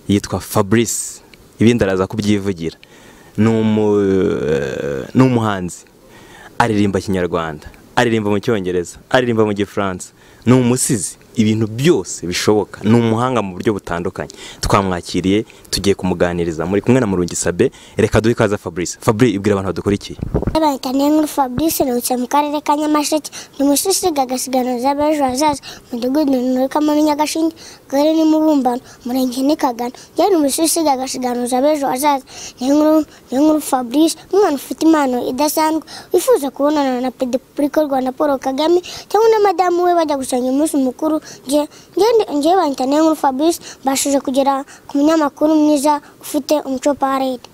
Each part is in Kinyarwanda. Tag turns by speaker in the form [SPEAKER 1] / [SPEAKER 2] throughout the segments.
[SPEAKER 1] yitwa fabrice ibindi araza kubyivugira ni umuhanzi aririmba kinyarwanda aririmba mu cyongereza aririmba mu gifaransa ni umusizi ibintu byose bishoboka ni umuhanga mu buryo butandukanye twamwakiriye tugiye kumuganiriza muri kumwe na murungi sabe reka duhe ikaze fabrice fabrice ibwira abantu badukurikiye
[SPEAKER 2] Barahita nkuru Fabrice ruhutse mu karere ka Nyamasheke ni mushishige agasiganuza z'abejo hazaza umudugudu nturukamo n'inyagashinge gare n'imubumbano murenge ni kagano yewe ni mushishige agasiganuza z'abejo hazaza ni nkuru Fabrice umwana ufite impano idasanzwe wifuza kubonana na Perezida w'u Rwanda Paul Kagame cyangwa na madamu we bajya gusanga umunsi mukuru ngewe bahita nkuru Fabrice mbashije kugera ku munyamakuru mwiza ufite umuco parade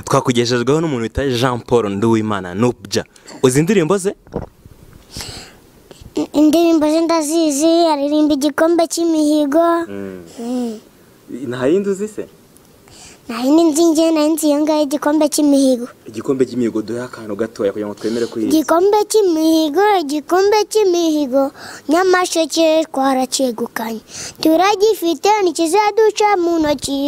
[SPEAKER 1] twakugejejweho n'umuntu wita jean paul nduwimana nubya uzi indirimbo ze
[SPEAKER 2] indirimbo ze ndazizi aririmba igikombe cy'imihigo
[SPEAKER 1] nta yindi uzi se
[SPEAKER 2] nta yindi nzi nge nari nzi iyo ngayo igikombe cy'imihigo
[SPEAKER 1] igikombe cy'imihigo duhe akantu gatoya kugira ngo twemere kwiyizi
[SPEAKER 2] igikombe cy'imihigo igikombe cy'imihigo nyamasheke twaracyegukanye turagifite ntikizaduca mu ntoki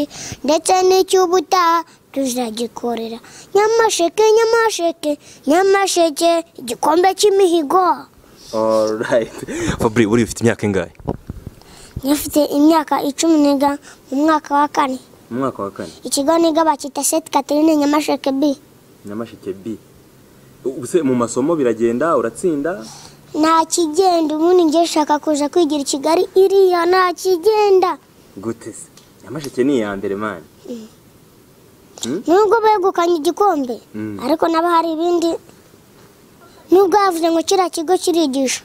[SPEAKER 2] ndetse n'icy'ubutaha tuzagikorera nyamasheke nyamasheke nyamasheke igikombe cy'imihigo
[SPEAKER 1] fabri buriya ufite imyaka ingahe
[SPEAKER 2] nyafite imyaka icumi niga mu mwaka wa kane
[SPEAKER 1] mu mwaka wa kane
[SPEAKER 2] ikigo niga bakita seti katerine nyamasheke bi
[SPEAKER 1] nyamasheke bi ubuse mu masomo biragenda uratsinda
[SPEAKER 2] nta kigenda ubundi njye nshaka kuza kwigira i kigali iriya nta kigenda
[SPEAKER 1] gute se nyamasheke ni iya mbere mani
[SPEAKER 2] nubwo begukanye igikombe ariko naba hari ibindi nubwo yavuze ngo kiriya kigo kirigisha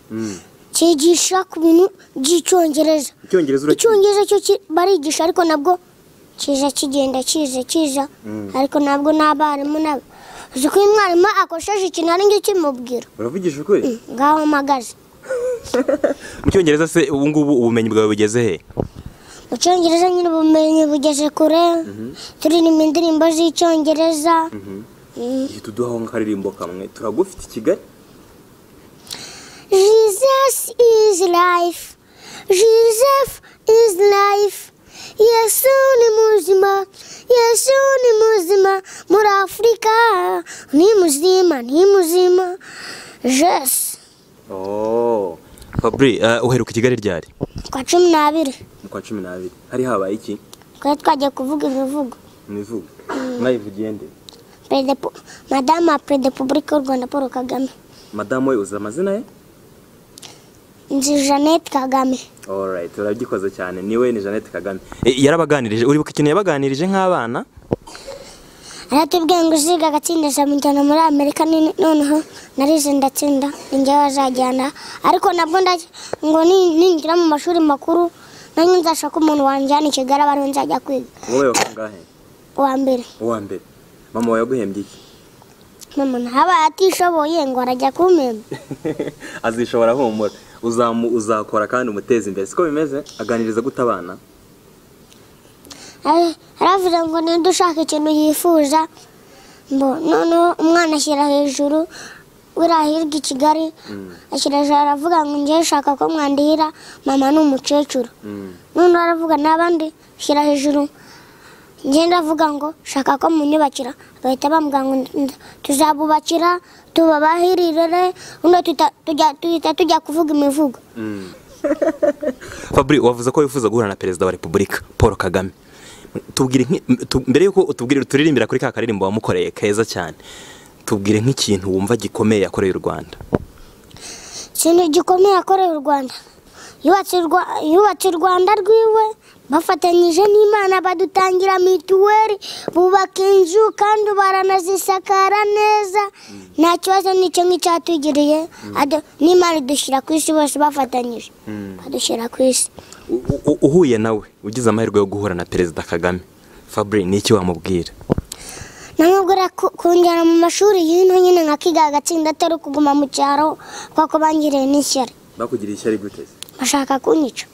[SPEAKER 2] cyigisha ku bintu by'icyongereza
[SPEAKER 1] icyongereza urakina
[SPEAKER 2] icyongereza cyo ki- barigisha ariko nabwo kiza kigenda kiza kiza ariko nabwo n'abarimu nabo uzi ko iyo umwarimu akosheje ikintu ari ngicyo kimubwira
[SPEAKER 1] uravugisha ukuri
[SPEAKER 2] ngaho mpagaze
[SPEAKER 1] mu cyongereza se ubu ngubu ubumenyi bwawe bugeze he
[SPEAKER 2] mu cyongereza nyine ubumenyi bugeze kure turirimba indirimbo z'icyongereza
[SPEAKER 1] igihe tuduhaho nk'akaririmbo kamwe turagufite i kigali
[SPEAKER 2] jesus is life jesus is life yesu ni muzima yesu ni muzima muri afurika ni muzima ni muzima jesu
[SPEAKER 1] fabri eh, uheruka i kigali ryari
[SPEAKER 2] kwa cumi n'abiri
[SPEAKER 1] mu kwa cumi n'abiri hari habaye iki
[SPEAKER 2] twari twagiye kuvuga imivugo
[SPEAKER 1] imivugo mwayivugiye nde
[SPEAKER 2] Perezida Pu- madamu wa perezida repubulika y'u rwanda paul kagame
[SPEAKER 1] madamu we uzi amazina ye
[SPEAKER 2] nzi jeannette kagame
[SPEAKER 1] alright urabikoze cyane niwe ni Jeannette Kagame E, yarabaganirije uribuka ikintu yabaganirije nk'abana
[SPEAKER 2] aratubwiye ngo uziga agatsinda zamujyana muri amerika ni- noneho narize ndatsinda ninjye wazajyana ariko nabwo nda- ngo ni- ninjira mu mashuri makuru nanjye nzashaka umuntu wanjyana i kigali aba ariwe nzajya kwiga
[SPEAKER 1] wowe wakangahe
[SPEAKER 2] uwa mbere
[SPEAKER 1] uwa mbere mama wawe yaguhembye iki
[SPEAKER 2] mama ntabaye atishoboye ngo arajya kumemba
[SPEAKER 1] azishobora humura Uzamu- uzakora kandi umuteze imbere siko bimeze aganiriza gute abana
[SPEAKER 2] Ari- aravuze ngo ninde ushaka ikintu yifuza mbo noneho umwana ashyira hejuru wirahirwa i kigali ashyira hejuru aravuga ngo njyewe ushaka ko mwandihira mama ni umukecuru
[SPEAKER 1] Mm.
[SPEAKER 2] noneho aravuga n'abandi shyira hejuru ngenda avuga ngo shaka ko munyubakira bahita bambwira ngo nda- tuzabubakira tubabahirirere ubundi tuta- tujya- tuhita tujya kuvuga imivugo
[SPEAKER 1] Mm. Fabri wavuze ko wifuza guhura na perezida wa repubulika Paul Kagame tubwire nk'i- tu- mbere yuko utubwire turirimbira kuri ka karirimbo wamukoreye keza cyane tubwire nk'ikintu wumva gikomeye yakoreye u Rwanda
[SPEAKER 2] ikintu gikomeye yakoreye u rwanda yubatse u Rwa- yubatse u rwanda rwiwe bafatanyije n'imana badutangira mituweli bubaka inzu kandi baranazisakara neza nta kibazo n'icyo nk'icyatugiriye Ado- n'imana idushyira ku isi bose bafatanyije badushyira ku isi
[SPEAKER 1] U- u- uhuye nawe ugize amahirwe yo guhura na perezida Kagame Fabri ni iki wamubwira
[SPEAKER 2] namubwira ku- kunjyana mu mashuri y'ino nyine nkakiga agatsinda atari ukuguma mu cyaro kuko bangiriye n'ishyari
[SPEAKER 3] bakugiriye ishyari gute se
[SPEAKER 2] bashaka kunyica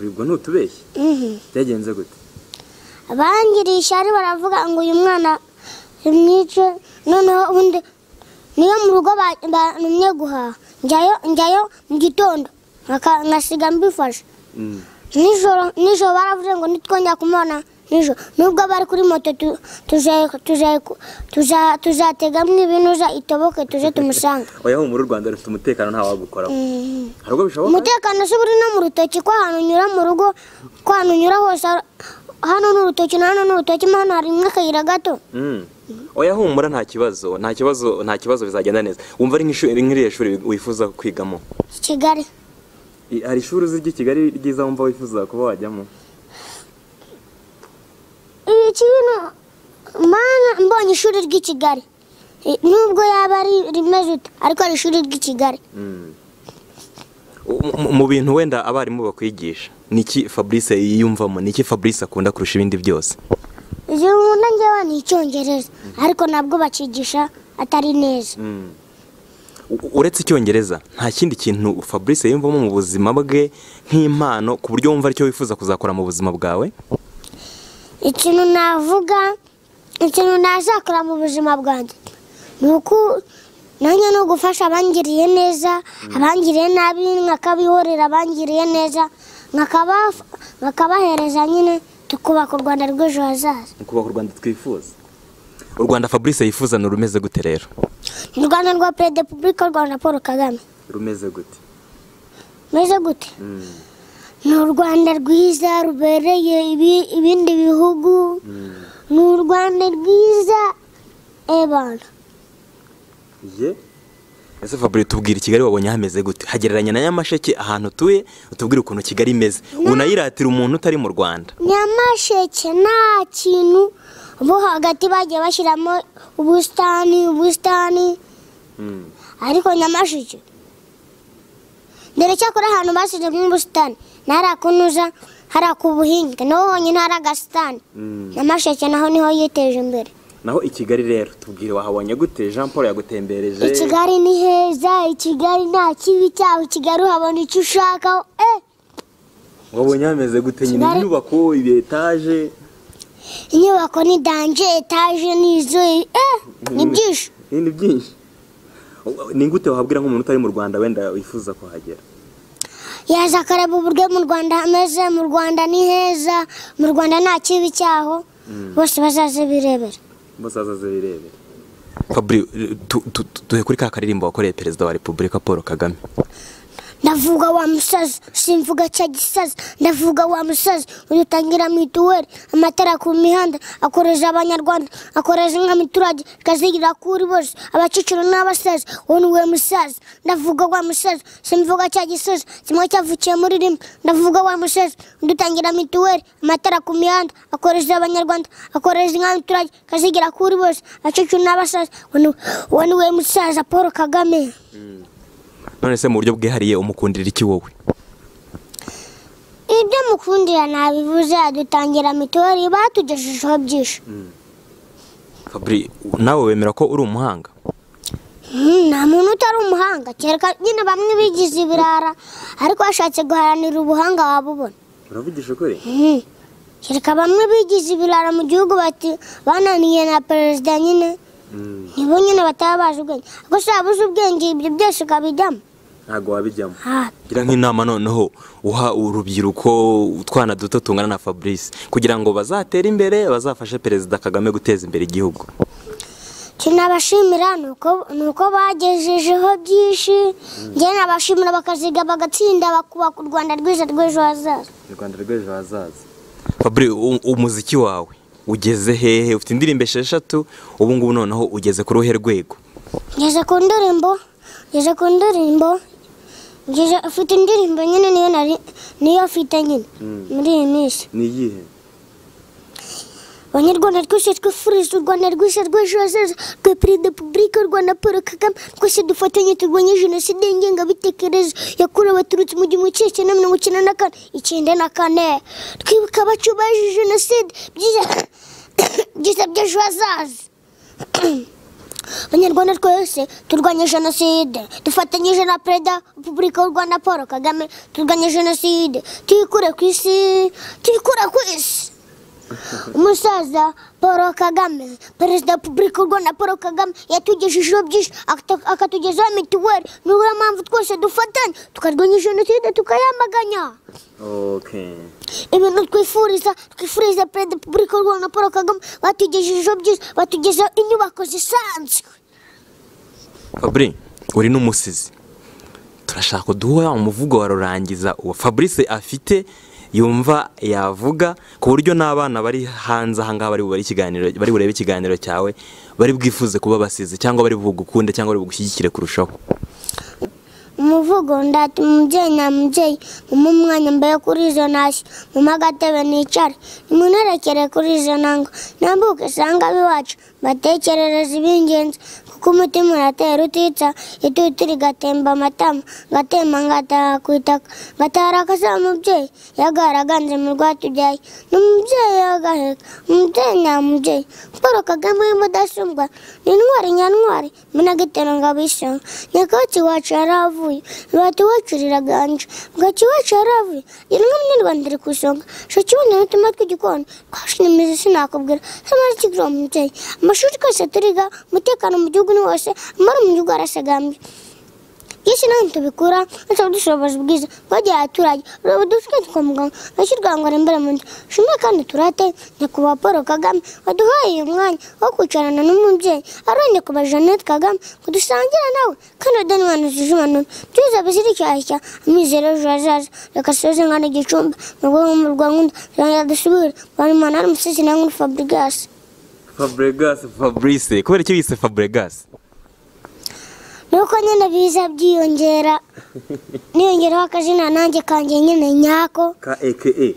[SPEAKER 3] ubwo ntutubeshye
[SPEAKER 2] Mhm.
[SPEAKER 3] byagenze gute
[SPEAKER 2] abangiriye ishyari baravuga ngo uyu mwana rimwice noneho ubundi niyo mu rugo ba- bantumye guhaha njyayo njyayo mu gitondo nkaka- nkasiga mbifashe nijoro nijoro baravuze ngo ntitwongera kumubona nijoro nubwo bari kuri moto tu- tuje- tuje- tuza- tuzategamo ibinuza itoboke tuje tumusanga
[SPEAKER 3] oya humura u rwanda rufite umutekano nta wagukoraho
[SPEAKER 2] Mm.
[SPEAKER 3] hari ubwo bishoboka
[SPEAKER 2] umutekano si uri no mu rutoki ko ahantu unyura mu rugo ko ahantu unyura hose ar- hano ni urutoki na hano ni urutoki mo hano harimo akayira gato
[SPEAKER 3] Mm.
[SPEAKER 1] oya humura nta kibazo nta kibazo nta kibazo bizagenda neza wumva ari nk'ishuri- nk'iriya shuri wifuza kwigamo
[SPEAKER 2] i kigali
[SPEAKER 3] I- hari ishuri uzi ry'i kigali ryiza wumva wifuza kuba wajyamo
[SPEAKER 2] ibi kintu mana mbonye ishuri ry'i kigali I- nubwo yaba ari rimeze ute ariko ari ishuri ry'i kigali
[SPEAKER 3] Mm.
[SPEAKER 1] Mu- mu- mu bintu wenda abarimu bakwigisha niki fabrice yiyumvamo niki fabrice akunda kurusha ibindi byose
[SPEAKER 2] igihe umuntu ngewe ni icyongereza ariko nabwo bakigisha atari neza
[SPEAKER 3] Mm.
[SPEAKER 1] U- uretse icyongereza nta kindi kintu fabrice yiyumvamo mu buzima bwe nk'impano ku buryo wumva aricyo wifuza kuzakora mu buzima bwawe
[SPEAKER 2] ikintu navuga ikintu nazakora mu buzima bwanjye ni uko nanjye ni ugufasha abangiriye neza abangiriye nabi nkakabihorera abangiriye neza nkakaba- nkakabahereza nyine tukubaka u rwanda rw'ejo hazaza
[SPEAKER 3] ni kubaka u rwanda twifuza
[SPEAKER 1] u rwanda fabrice yifuza ni urumeze gute rero
[SPEAKER 2] ni u rwanda rwa perezida wa repubulika y'u rwanda paul kagame
[SPEAKER 3] rumeze gute
[SPEAKER 2] meze gute
[SPEAKER 3] Mm.
[SPEAKER 2] ni u rwanda rwiza rubereye ibi- ibindi bihugu
[SPEAKER 3] Mm.
[SPEAKER 2] ni u rwanda rwiza ebana
[SPEAKER 3] ye
[SPEAKER 1] ese fabrice tubwira i kigali wabonye hameze gute hagereranya na nyamasheke ahantu utuye utubwire ukuntu kigali imeze unayiratira umuntu utari mu rwanda
[SPEAKER 2] nyamasheke nta kintu bo hagati bagiye bashyiramo ubusitani ubusitani
[SPEAKER 3] Mm.
[SPEAKER 2] ariko nyamasheke dore cyakora ahantu bashyizemo ubusitani ni hariya ku nuza hariya ku buhinge niho honyine hari agasitani
[SPEAKER 3] Mm.
[SPEAKER 2] nyamasheke naho niho yiteje imbere
[SPEAKER 3] naho i kigali rero tubwire wahabonye gute jean paul yagutembereje
[SPEAKER 2] i kigali ni heza i kigali nta kibi cyaho i kigali uhabona icyo ushaka eh
[SPEAKER 3] wabonye hameze gute nyine
[SPEAKER 2] Kigali-
[SPEAKER 3] inyubako ibi etaje
[SPEAKER 2] inyubako ni danje etaje ni izo eh ni byinshi
[SPEAKER 3] ibintu byinshi ni gute wahabwira nk'umuntu utari mu rwanda wenda wifuza kuhagera
[SPEAKER 2] yaza akareba uburyo mu rwanda hameze mu rwanda ni heza mu rwanda nta kibi cyaho bose bazaze birebera
[SPEAKER 3] basaza zirebera
[SPEAKER 1] fabrice tu- tu- tu- duhe kuri ka karirimbo wakoreye perezida wa repubulika paul kagame
[SPEAKER 2] ndavuga wa musazi simvuga cya gisazi ndavuga wa musazi udutangira mituweli amatara ku mihanda akoreza abanyarwanda akoreza inka miturage ikazigira kuri bose abakecuru n'abasaza uwo ni we musazi ndavuga wa musazi simvuga cya gisazi kimwe cyavukiye muri rimwe ndavuga wa musazi udutangira mituweli amatara ku mihanda akoreza abanyarwanda akoreza inka miturage ikazigira kuri bose abakecuru n'abasaza uwo ni- uwo ni we musaza paul kagame
[SPEAKER 1] none se mu buryo bwihariye umukundira iki wowe
[SPEAKER 2] ibyo mukundira nabivuze adutangira mituweli batugejejeho byinshi
[SPEAKER 1] fabrice nawe wemera ko uri umuhanga
[SPEAKER 2] Hmm, nta muntu utari umuhanga kereka nyine bamwe bigize ibirara ariko washatse guharanira ubuhanga wabubona
[SPEAKER 3] uravugisha ukuri
[SPEAKER 2] Hmm. kereka bamwe bigize ibirara mu gihugu bati bananiye na perezida nyine
[SPEAKER 3] Mm.
[SPEAKER 2] nibo nyine bataba bazi ubwenge ariko si wabuze ubwenge ibyo byose ukabijyamo
[SPEAKER 3] ntabwo wabijyamo
[SPEAKER 2] Ah,
[SPEAKER 1] gira nk'inama noneho uha urubyiruko utwana duto tungana na fabrice kugira ngo bazatere imbere bazafashe perezida kagame guteza imbere igihugu
[SPEAKER 2] icyo nabashimira ni uko- ni uko bagejejeho byinshi njye nabashimira bakaziga bagatsinda bakubaka u rwanda rwiza rw'ejo hazaza
[SPEAKER 3] u rwanda rw'ejo hazaza
[SPEAKER 1] fabrice u- umuziki wawe ugeze hehe ufite indirimbo esheshatu ubu ngubu noneho ugeze ku ruhe rwego
[SPEAKER 2] ngeze ku ndirimbo ngeze ku ndirimbo ngeze ufite indirimbo nyine niyo nari niyo mfite nyine muri iyi minsi
[SPEAKER 3] ni iyihe
[SPEAKER 2] abanyarwanda twese twifuriza u rwanda rwose rw'ejo hazaza rwa perezida wa repubulika y'u rwanda paul kagame twese dufatanye turwanye jenoside ngengabitekerezo yakorewe abatutsi mu gihumbi kimwe cyenda mirongo icyenda na kane icyenda na kane twibuka abacu bazize jenoside byiza byiza by'ejo hazaza abanyarwanda twese turwanya jenoside dufatanyije na perezida wa repubulika y'u rwanda paul kagame turwanya jenoside tuyikure ku isi tuyikure ku isi umusaza paul kagame perezida wa repubulika u rwanda paul kagame yatugejejeho byinshi akata- akatugezaho mituweli niyo mpamvu twese dufatanya tukarwanya jenoside tukayamaganya
[SPEAKER 3] okay
[SPEAKER 2] ibintu twifuriza twifuriza perezida wa repubulika y'u rwanda paul kagame batugejejeho byinshi batugezeho inyubako zisanzwe
[SPEAKER 1] fabri uri n'umusizi turashaka uduha umuvugo wa rurangiza uwo fabrice afite yumva yavuga ku buryo n'abana bari hanze ahangaha bari bubare ikiganiro bari burebe ikiganiro cyawe bari bwifuze kuba basizi cyangwa bari bugukunde cyangwa bari bugushyigikire kurushaho
[SPEAKER 2] umuvugo ndata umubyeyi nyamubyeyi mumpe umwanya mbaye kuri izo ntashyo mumpe agatebe nicare nimunerekere kuri izo ntango nambuke isanga ab'iwacu mbatekerereze iby'ingenzi kuko umutima uratera utitsa itutu rigatemba amatama ngatemba ngataha ku itaka ngatahara akasaba umubyeyi yagaraganze mu rwatubyaye n'umubyeyi yagaheka umubyeyi nyamubyeyi paul kagame w'imudasumbwa ni intwari nyantwari minagitero ngabo isonga nyakatsi wacu yaravuye rubati wacu riraganje bwaki wacu yaravuye rimwe munyarwanda iri ku isonga shakibundi n'utumwa tw'igikoni twashinimizi imizi sinakubwira hamaze ikigo umubyeyi amashuri twese turiga umutekano mu gihugu ni wose amara mu gihugu arasagambye yesi nange tubikura ndetse dushobozi bwiza bwagiye abaturage ureba udufite kwa muganga nashyirwa ngo arembere mu nzu shime kandi turate nyakubahwa paul kagame waduhaye uyu mwanya wo kwicarana n'umubyeyi ari nyakubahwa jeannette kagame ngo dusangire nawe kandi udani wanu zijumanura byuza bizirikirashya amizero ejo hazaza reka soze nkana gicumbi mu rwego mu rwanda rwanda dusubire bari manara umusizi nange uri fabrigas
[SPEAKER 3] fabregas
[SPEAKER 1] fabrice kubera icyo bise fabregas
[SPEAKER 2] nuko nyine biza byiyongera niyongeraho akazina nanjye kanjye nyine nyako
[SPEAKER 3] ka eke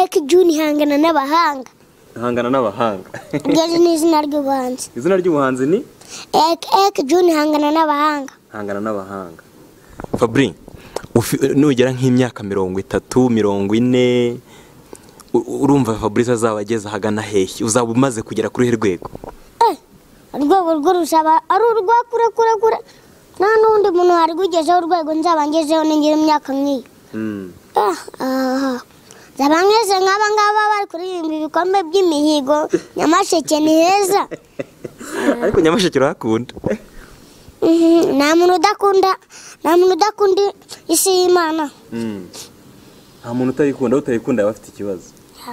[SPEAKER 2] eke juni ihangana n'abahanga
[SPEAKER 3] ihangana n'abahanga
[SPEAKER 2] ubwezi ni izina ry'ubuhanzi
[SPEAKER 3] izina ry'ubuhanzi ni
[SPEAKER 2] eke juni ihangana n'abahanga
[SPEAKER 3] ihangana n'abahanga
[SPEAKER 1] fabri ufi- nugera nk'imyaka mirongo itatu mirongo ine u- urumva fabrice azaba ageze ahagana hehe uzaba umaze kugera kuri uruhe rwego
[SPEAKER 2] Eh, urwego rwo rusaba ari urwa kure kure kure nta n'undi muntu warwigezeho urwego nzaba ngezeho ningira imyaka nk'iyo
[SPEAKER 3] Mm.
[SPEAKER 2] Ah, aha. nzaba ngeze nk'aba ngaba bari kuririmba ibikombe by'imihigo nyamasheke ni heza
[SPEAKER 1] ariko nyamasheke urahakunda
[SPEAKER 2] Mhm, nta muntu udakunda nta muntu udakunda isi y'imana
[SPEAKER 3] Mm. nta muntu utayikunda utayikunda aba afite ikibazo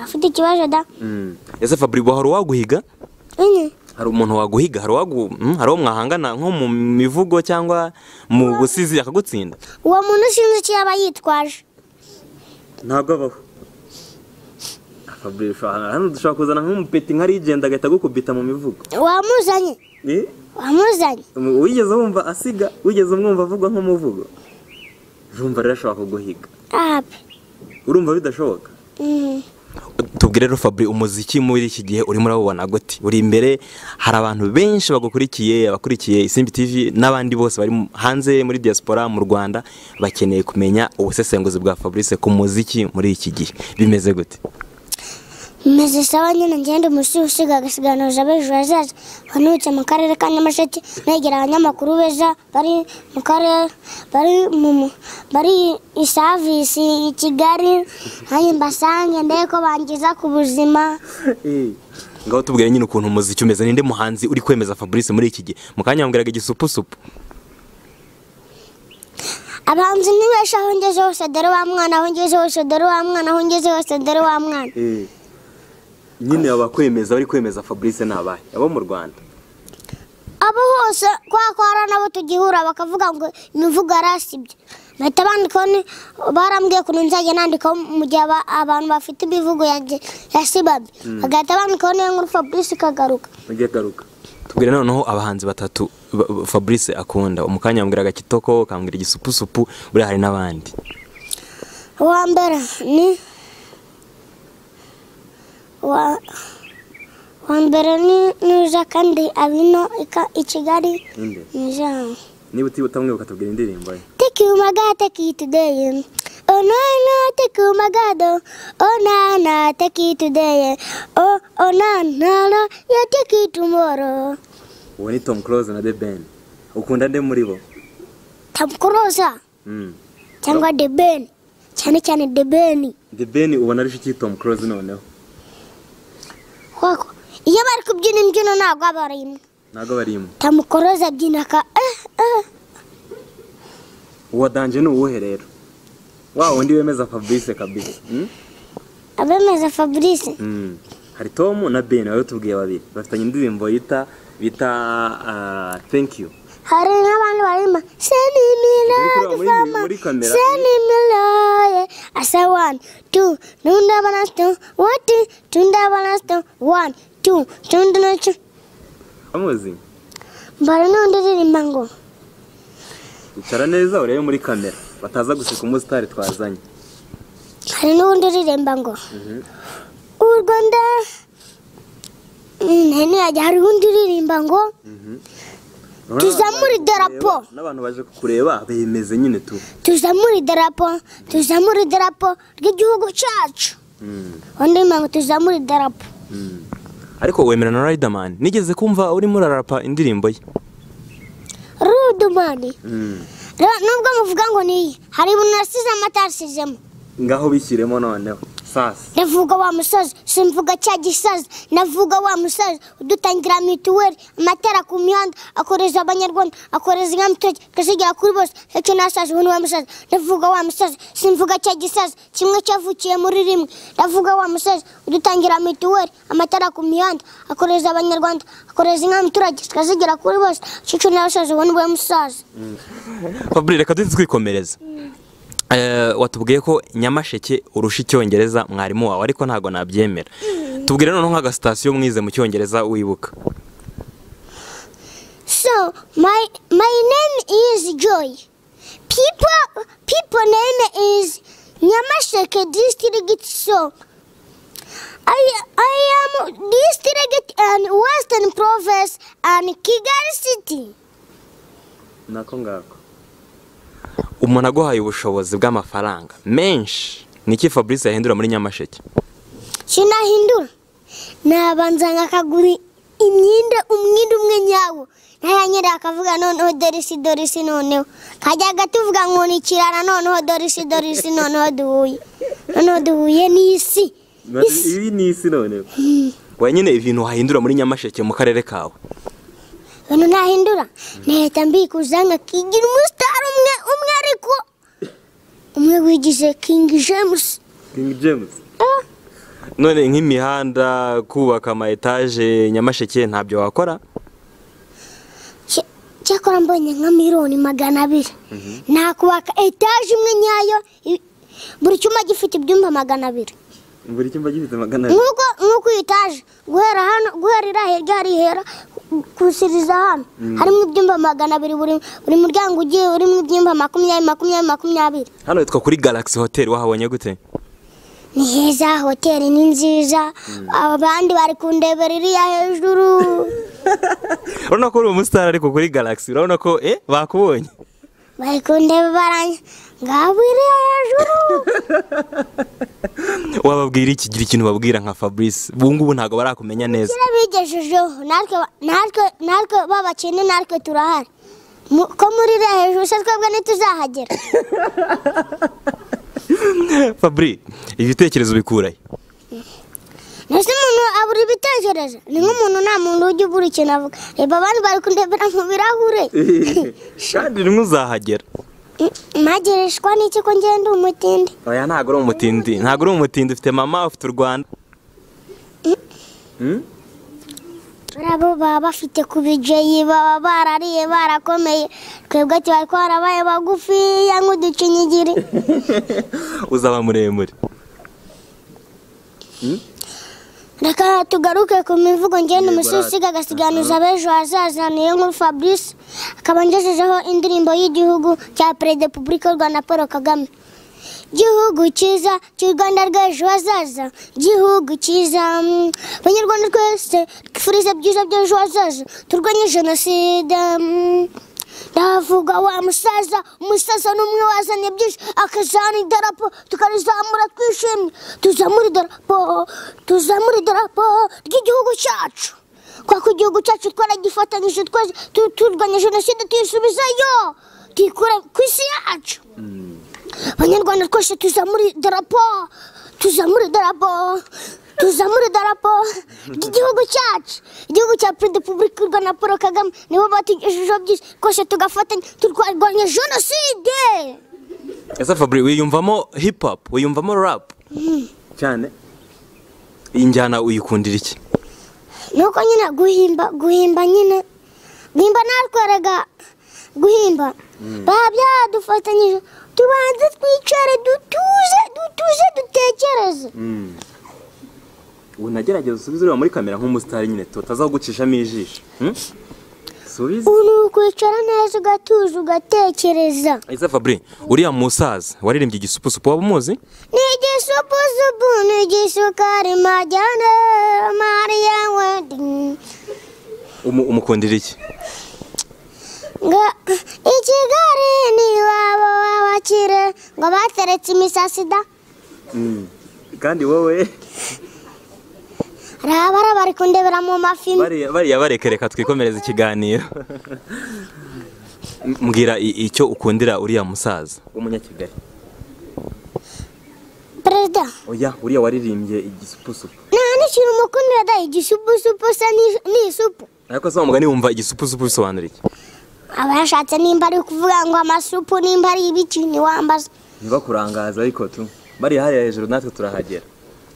[SPEAKER 2] afite ikibazo da
[SPEAKER 3] Mm.
[SPEAKER 1] ese fabri hari uwaguhiga
[SPEAKER 2] Enye.
[SPEAKER 1] hari umuntu waguhiga hari uwagu mm, hari uwo mwahangana nko mu mivugo cyangwa mu busizi akagutsinda
[SPEAKER 2] uwo muntu sinzi icyo yaba yitwaje
[SPEAKER 3] ntabwo abaho Fabrice, hano dushobora kuzana nk'umupeti nka rigenda agahita agukubita mu mivugo
[SPEAKER 2] wamuzanye
[SPEAKER 3] Eh?
[SPEAKER 2] wamuzanye
[SPEAKER 3] Um, wigeze wumva asiga wigeze umwumva avugwa nk'umuvugo urumva rero ashobora kuguhiga
[SPEAKER 2] ape
[SPEAKER 3] urumva bidashoboka
[SPEAKER 2] Mhm.
[SPEAKER 1] tubwire rero fabri umuziki muri iki gihe urimo urabubona gute uri imbere hari abantu benshi bagukurikiye abakurikiye isimbi tv n'abandi bose bari mu- hanze muri diaspora mu rwanda bakeneye kumenya ubusesenguzi bwa fabrice ku muziki muri iki gihe bimeze gute
[SPEAKER 2] meze sawa nyine ngenda umusizi usiga agasiganuza b'ejo hazaza banutse mu karere ka nyamasheke negera abanyamakuru beza bari mu karere bari mu mu- bari isavisi i kigali nanjye mbasange ndebe ko bangiza ku buzima
[SPEAKER 3] Eh.
[SPEAKER 1] ngaho tubwire nyine ukuntu umuziki umeze ninde muhanzi uri kwemeza fabrice muri iki gihe mu kanya wambwiraga igisupusupu
[SPEAKER 2] abanzi ni benshi aho ngeze hose dore wa mwana aho ngeze hose dore wa mwana aho ngeze hose dore wa mwana
[SPEAKER 3] Eh. nyine abakwemeza bari kwemeza fabrice nabahe abo mu rwanda
[SPEAKER 2] abo hose kwa ko hari nabo tugihura bakavuga ngo imivugo yarasibye bahita bandikaho ni- barambwiye ukuntu nzajya nandikaho mu gihe aba- abantu bafite imivugo yanjye yasibamye bagahita bandikaho niyo nkuru fabrice ikagaruka
[SPEAKER 3] ujye garuka
[SPEAKER 1] tubwire noneho abahanzi batatu ba- ba- fabrice akunda mu kanya wambwiraga kitoko ukambwira igisupusupu buriya hari n'abandi
[SPEAKER 2] uwa mbere ni uwa uwa mbere ni nuza kandi abino ika- i kigali
[SPEAKER 3] ninde
[SPEAKER 2] ni jean
[SPEAKER 3] niba utibutamwibuka tubwira indirimbo ye
[SPEAKER 2] Take you, my God, take you today. Oh, no, no, take you, my God. oh. Oh, no, no, take you today. Oh, oh, no, no, no, yeah, take you tomorrow.
[SPEAKER 3] uwo ni tom close na the ben ukunda nde muri bo
[SPEAKER 2] Tom Cruise
[SPEAKER 3] Mm.
[SPEAKER 2] cyangwa The Ben cyane cyane The Ben
[SPEAKER 3] the ben ubona ari shiki tom close noneho
[SPEAKER 2] koko iyo bari kubyina imbyino ntabwo aba ari imwe
[SPEAKER 3] ntabwo barimo
[SPEAKER 2] tamukoroza abyina ka eh, eh.
[SPEAKER 3] uwa danje ni uwuhe rero wa wundi wemeza fabrice kabisa mm?
[SPEAKER 2] abemeza fabrice
[SPEAKER 3] Mm. hari tom na ben bari tubwiye babiri bafitanye indirimbo yita bita ah, thank you
[SPEAKER 2] hari n'abandi barimo seni miliyoni
[SPEAKER 3] muri- muri kamera.
[SPEAKER 2] seni miliyoni asa wani tu nundi abana tu wati tundi abana tu wani tu tundi nacyo
[SPEAKER 3] amuzi
[SPEAKER 2] mbara n'undi uririmba ngo
[SPEAKER 3] icara neza urebe muri kamera bataza guseka umusitari twazanye
[SPEAKER 2] hari n'ubundi uririmba ngo u rwanda Mm, hari n'iyajya hari ubundi uririmba ngo Tuzamure idarapo.
[SPEAKER 3] n'abantu baje kukureba bemeze nyine tu
[SPEAKER 2] tuzamure idarapo tuzamure idarapo ry'igihugu cyacu
[SPEAKER 3] Mm,
[SPEAKER 2] undi uririmba ngo tuzamure idarapo
[SPEAKER 3] mm.
[SPEAKER 1] ariko wemera na riderman nigeze kumva urimo urarapa indirimbo ye
[SPEAKER 2] rudumani
[SPEAKER 3] Mm.
[SPEAKER 2] Rero nubwo muvuga ngo ni iyi hari ibintu nasize amata yasizemo
[SPEAKER 3] ngaho bishyiremo noneho sasa
[SPEAKER 2] ndavuga wa musozi simvuga cya gisozi ndavuga wa musozi udutangira mituweli amatara ku mihanda akoreza abanyarwanda akoreza inka mutoki akazigera kuri bose icyo nasaza ubu ni wa musozi ndavuga wa musozi simvuga cya gisozi kimwe cyavukiye muri rimwe ndavuga wa musozi udutangira mituweli amatara ku mihanda akoreza abanyarwanda akoreza inka muturage zikazigera kuri bose icyo nasaza ubu ni wa musozi
[SPEAKER 1] fabure reka duhite twikomereza Eh, watubwiye ko nyamasheke urusha icyongereza mwarimu wawe ariko ntabwo nabyemera tubwire noneho nk'agasitasiyo mwize mu cyongereza wibuka
[SPEAKER 2] So my my name is Joy. People people name is Nyamasheke district. So I I am district and Western province and Kigali city.
[SPEAKER 3] nako ngako
[SPEAKER 1] umuntu aguhaye ubushobozi bw'amafaranga menshi niki fabrice yahindura muri nyamasheke
[SPEAKER 2] Kinahindura nabanza nkakagura imyenda umwenda umwe nyawo ntayanyera akavuga noneho dorisi dorisi noneho kajya gatuvuga ngo ni kirara noneho dorisi dorisi noneho duhuye noneho duhuye n'isi Isi.
[SPEAKER 3] ibi ni isi noneho
[SPEAKER 1] wenyine ibintu wahindura muri nyamasheke mu karere kawe
[SPEAKER 2] ibintu ntahindura ntahita mbikuza nkakigira umusitari umwe umwe ariko umwe wigize kingi jemusi
[SPEAKER 3] king james
[SPEAKER 2] Ah,
[SPEAKER 1] none nk'imihanda kubaka ama etaje nyamasheke ntabyo wakora
[SPEAKER 2] cya- cyakora mbonye nka miliyoni magana abiri nakubaka etaje imwe nyayo i- buri cyumba gifite ibyumba magana abiri
[SPEAKER 3] buri cyumba gifite magana abiri
[SPEAKER 2] nk'uko nk'uko iyi etaje guhera hano guhera iriya hirya hari ihera kusiriza hano harimo ibyumba magana abiri buri buri muryango ugiye urimo ibyumba makumyabiri makumyabiri makumyabiri
[SPEAKER 1] hano witwa kuri galaxy hotel wahabonye gute
[SPEAKER 2] ni heza hoteli ni nziza abandi bari kundebera iriya hejuru
[SPEAKER 1] urabona ko uri umusitari ariko kuri galaxy urabona ko eh bakubonye
[SPEAKER 2] bari kundebera ngabo iriya hejuru
[SPEAKER 1] wababwira iki gira ikintu babwira nka fabrice ubungubu ntabwo barakumenya neza
[SPEAKER 2] birabigejejeho natwe natwe natwe babakene natwe turahari Mu- ko muri iriya hejuru se twebwe ntituzahagera
[SPEAKER 1] fabri ibitekerezo bikurahe
[SPEAKER 2] ese umuntu abura ibitekerezo ni nk'umuntu nta muntu ujya ubura ikintu avuga reba abandi bari kundebera mu birahure
[SPEAKER 1] kandi rimwe uzahagera
[SPEAKER 2] magereshwa n'iki ko ngenda umutindi
[SPEAKER 1] oya ntabwo uri umutindi ntabwo uri umutindi ufite mama ufite u rwanda
[SPEAKER 3] Mm?
[SPEAKER 2] nabo baba bafite ku bijeyi baba barariye barakomeye twebwe tuba twarabaye bagufiya nk'uducinyigiri
[SPEAKER 1] uzaba muremure
[SPEAKER 2] reka tugaruke ku mivugo ngenda
[SPEAKER 3] Yego,
[SPEAKER 2] umusiga
[SPEAKER 3] aha.
[SPEAKER 2] agasiganuza ab'ejo hazaza niyo nkuru fabrice akaba ngejejeho indirimbo y'igihugu cya perezida wa repubulika y'u rwanda paul kagame gihugu cyiza cy'u rwanda rw'ejo hazaza gihugu cyiza mm, banyarwanda twese twifuriza byiza by'ejo hazaza turwanye jenoside mm. ndavuga wa musaza umusaza ni umwe wazanye byinshi akazana idarapo tukarizamura twishimye tuzamura idarapo tuzamura idarapo ry'igihugu cyacu kuko igihugu cyacu twaragifatanyije twese tu- turwanya jenoside tuyisubizayo tuyikura ku isi yacu banyarwanda twese tuzamura idarapo tuzamura idarapo tuzamura idarapo ry'igihugu cyacu igihugu cya perezida wa repubulika y'u rwanda paul kagame nibo batugejejeho byinshi twese tugafatanya turwanya jenoside
[SPEAKER 1] ese fabri wiyumvamo hip hop wiyumvamo rap
[SPEAKER 3] cyane
[SPEAKER 1] iyi njyana uyikundira iki
[SPEAKER 2] ni uko nyine guhimba guhimba nyine guhimba natwaraga guhimba baba byadufatanyije tubanze twicare dutuje dutuje dutekereze
[SPEAKER 3] Mm. ubu nagerageza usubize ureba muri kamera nk'umusitari nyine tutazagucishamo ijisho Mm? subize
[SPEAKER 2] ubu ni ukwicara neza ugatuje ugatekereza
[SPEAKER 1] ese fabri uriya musaza waririmbye igisupusupu waba umuzi
[SPEAKER 2] ni igisupusupu ni igisukari majyane mariya wedi
[SPEAKER 1] Umu- umukundira iki
[SPEAKER 2] ngo i kigali ni iwabo w'abakire ngo bateretse imisasi da
[SPEAKER 3] Mm. kandi wowe
[SPEAKER 2] arabara bari kundebera mu mafi
[SPEAKER 1] bariya bariya bareke reka twikomereza ikiganiro M- mbwira i- icyo ukundira uriya musaza
[SPEAKER 3] umunyakigali
[SPEAKER 2] perezida
[SPEAKER 3] oya uriya waririmbye igisupusupu
[SPEAKER 2] nta n'ikintu mukundira da igisupusupu se ni- ni isupu
[SPEAKER 1] ariko se wa mugani wumva igisupusupu bisobanura iki
[SPEAKER 2] aba yashatse nimba ari kuvuga ngo amasupu nimba ari ibiki ntiwambaza
[SPEAKER 3] ntibakurangaza ariko tu bariya hariya hejuru natwe turahagera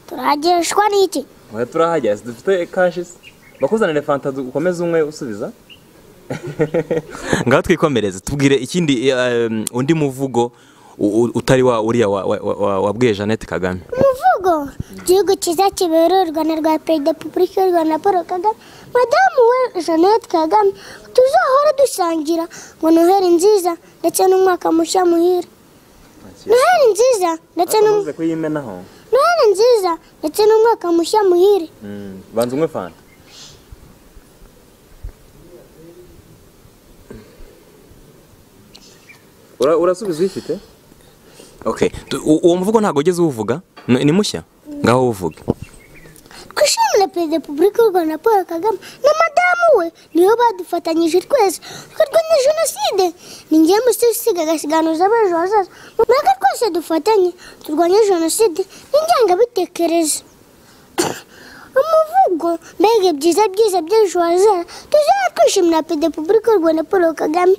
[SPEAKER 2] turageshwa n'iki
[SPEAKER 3] oya turahagera si dufite kashisi bakuzanire fanta du- ukomeze umwe usubiza
[SPEAKER 1] ngaho twikomereze tubwire ikindi eh, um, undi muvugo u- u- utari wa uriya wa- wa- wa- wa- wabwiye jeannette kagame
[SPEAKER 2] umuvugo igihugu cyiza kibera u rwanda rwa perezida wa repubulika y'u rwanda paul kagame madamu we jeannette kagame tuzahora dusangira ngo noheli nziza ndetse n'umwaka mushya muhire noheli nziza ndetse n'um-
[SPEAKER 3] umaze kuyimenaho
[SPEAKER 2] noheli nziza ndetse n'umwaka mushya muhire
[SPEAKER 3] Mm, banza umwe fanta Ura- urasubiza uyifite
[SPEAKER 1] okay tu- u- uwo muvugo ntabwo ugeze uwuvuga Ni- ni mushya ngaho uwuvuge
[SPEAKER 2] twishimire perezida wa repubulika y'u rwanda paul kagame na madamu we nibo badufatanyije twese twarwanya jenoside ni ngewe musi usiga agasiganuza abejo hazaza mureke twese dufatanye turwanye jenoside n'ingengabitekerezo umuvugo mbega byiza byiza by'ejo hazaza tuzaba twishimira perezida wa repubulika y'u rwanda paul kagame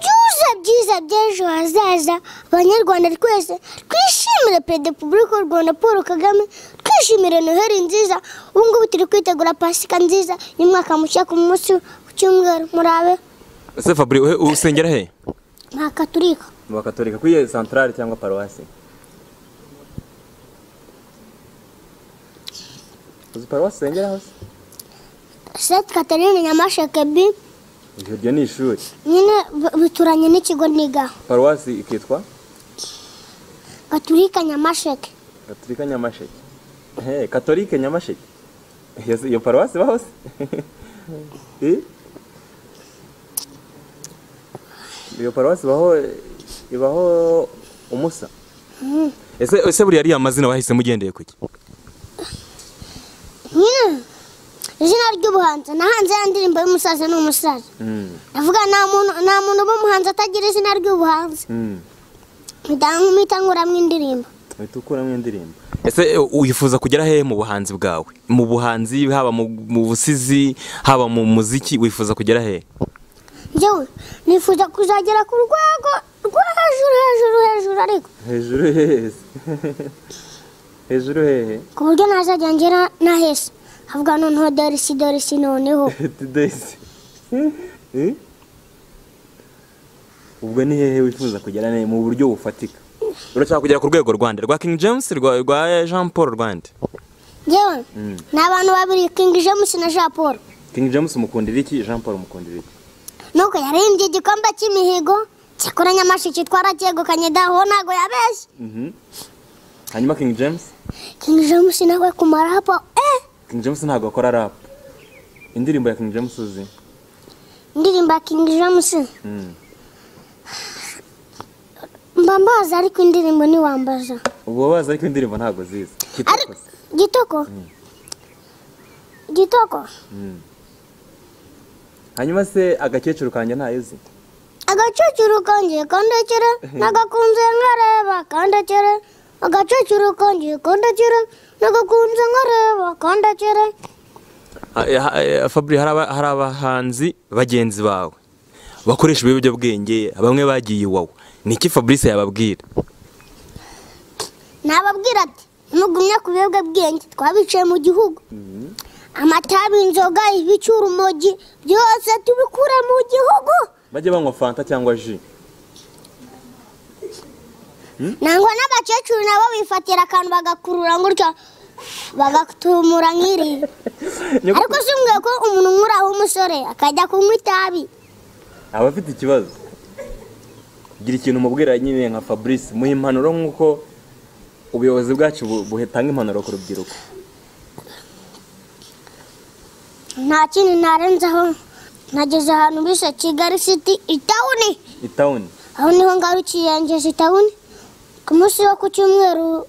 [SPEAKER 2] byuza byiza by'ejo hazaza abanyarwanda twese twishimire perezida wa repubulika y'u rwanda paul kagame twishimire noheli nziza ubu ngubu turi kwitegura pasika nziza y'umwaka mushya ku munsi ku cyumweru murabe
[SPEAKER 1] ese fabri uhe- usengera he
[SPEAKER 2] nta katurika
[SPEAKER 3] mu bakatolika kuri iyo santarari cyangwa paruwasi uzi paruwasi usengera hose
[SPEAKER 2] seti katarine nyamasheke bi
[SPEAKER 3] ijoro ryo ni ishuri
[SPEAKER 2] nyine b- bituranye n'ikigo nigaho
[SPEAKER 3] paruwasi ikitwa
[SPEAKER 2] gaturika nyamasheke
[SPEAKER 3] gatolika nyamasheke Hey, katolike nyamasheke Iyo- iyo paruwasi iba hose Eh? iyo paruwasi ibaho ibaho umusa
[SPEAKER 1] ese ese buriya ariya mazina wahisemo ugendeye kuki
[SPEAKER 2] nyine izina ry'ubuhanzi nahanze ya ndirimbo y'umusaza n'umusaza
[SPEAKER 3] Mm,
[SPEAKER 2] ndavuga nta muntu nta muntu uba umuhanzi atagira izina ry'ubuhanzi
[SPEAKER 3] mm.
[SPEAKER 2] mpita nkuramo indirimbo
[SPEAKER 3] uhita ukuramo indirimbo
[SPEAKER 1] ese eh, wifuza kugera hehe mu buhanzi bwawe mu buhanzi haba mu, mu busizi haba mu muziki wifuza kugera hehe
[SPEAKER 2] njyewe nifuza kuzagera ku rwego rwo hejuru hejuru hejuru ariko
[SPEAKER 3] hejuru hehe se? hejuru hehe
[SPEAKER 2] ku buryo ntazajya ngera nahese havuga noneho dorisi dorisi noneho
[SPEAKER 3] tudesi ubwo ni hehe wifuza kugera ne mu buryo bufatika
[SPEAKER 1] urashaka kugera ku rwego rwanda rwa king james rwa, rwa jean paul rwanda
[SPEAKER 2] njyewe
[SPEAKER 3] Mm.
[SPEAKER 2] ni abantu babiri kingi jamusi na jean paul
[SPEAKER 3] king james umukundira iki jean paul umukundira iki
[SPEAKER 2] nuko yaririmbye igikombe cy'imihigo cyakora nyamashiki twaracegukanye daho ntago yabeshye
[SPEAKER 3] Mhm. hanyuma king james
[SPEAKER 2] kingi jamusi nawe kumara hapo eh
[SPEAKER 3] king james ntabwo akora rap indirimbo ya king james uzi
[SPEAKER 2] indirimbo ya kingi jamusi
[SPEAKER 3] Mm.
[SPEAKER 2] mba mbaza ariko indirimbo ntiwambaza
[SPEAKER 3] ubu bazi ariko indirimbo ntabwo zizi
[SPEAKER 2] ariko
[SPEAKER 3] kitakoze
[SPEAKER 2] gitoko gitoko
[SPEAKER 3] Mm. hanyuma se agakecuru kanjye ntayo uzi
[SPEAKER 2] agacukiro kanjye kandekere nagakunze nkareba kandekere agacecuru kongeye kundakira nagakunze nkareba kandakira
[SPEAKER 1] fabure hari abahanzi bagenzi bawe bakoresha ibiyobyabwenge bamwe bagiye iwawe niki fabrice yababwira
[SPEAKER 2] nababwira ati nimugumye ku biyobyabwenge twabicaye mu gihugu amatabi inzoga ibicura urumogi byose tubikure mu gihugu
[SPEAKER 3] bajye banywa fanta cyangwa ji
[SPEAKER 2] nangwa n'abakecuru nabo bifatira akantu bagakurura gutya bagatumura nk'irebe ariko si ngombwa ko umuntu nk'uraho umusore akajya kunywa itabi
[SPEAKER 3] aba afite ikibazo gira ikintu umubwira nyine nka fabrice muha impanuro nk'uko ubuyobozi bwacu bu- buhetanga impanuro ku rubyiruko
[SPEAKER 2] nta kintu narenzaho nageze ahantu bise kigali city itawuni
[SPEAKER 3] itawuni
[SPEAKER 2] aho niho ngarukiye ngeze itawuni ku munsi wo ku cyumweru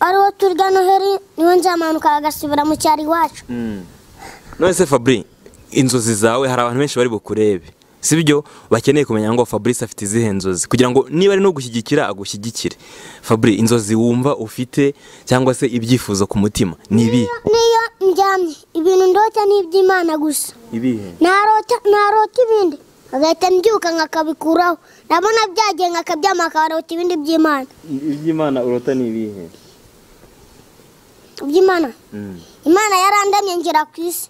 [SPEAKER 2] ariwo turya noheri niho nzamanuka bagasubira mu cyaro iwacu
[SPEAKER 1] none se fabri inzozi zawe hari abantu benshi bari bukurebe si byo bakeneye kumenya ngo fabrice afite izihe nzozi kugira ngo niba ari no gushyigikira agushyigikire fabri inzozi wumva ufite cyangwa se ibyifuzo ku mutima ni ibi
[SPEAKER 2] niyo ndyamye ibintu ndota ni iby'imana gusa
[SPEAKER 3] ibihe
[SPEAKER 2] narota narota ibindi agahita mbyuka nkakabikuraho nabona byagiye nkakabyama akarota ibindi by'imana
[SPEAKER 3] iby'imana urota ni ibihe
[SPEAKER 2] iby'imana imana yarandemye ngera ku isi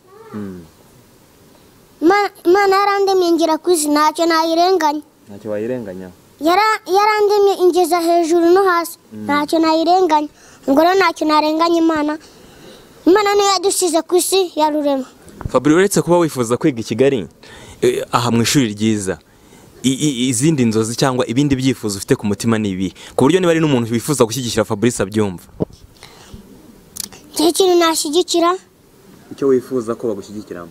[SPEAKER 2] Ima- imana yarandemye ngera ku isi ntacyo nayirenganya
[SPEAKER 3] ntacyo wayirenganyaho
[SPEAKER 2] Yara- yarandemye ingeza hejuru no hasi ntacyo nayirenganya ubwo rero ntacyo narenganya imana imana niyo yadusize ku isi yarurema
[SPEAKER 1] fabri uretse kuba wifuza kwiga i kigali eh, aha mu ishuri ryiza i- i- izindi nzozi cyangwa ibindi byifuzo ufite ku mutima ni ibi ku buryo niba ari n'umuntu wifuza gushyigikira fabrice abyumva
[SPEAKER 2] icyo kintu nashyigikira
[SPEAKER 3] icyo wifuza ko bagushyigikiramo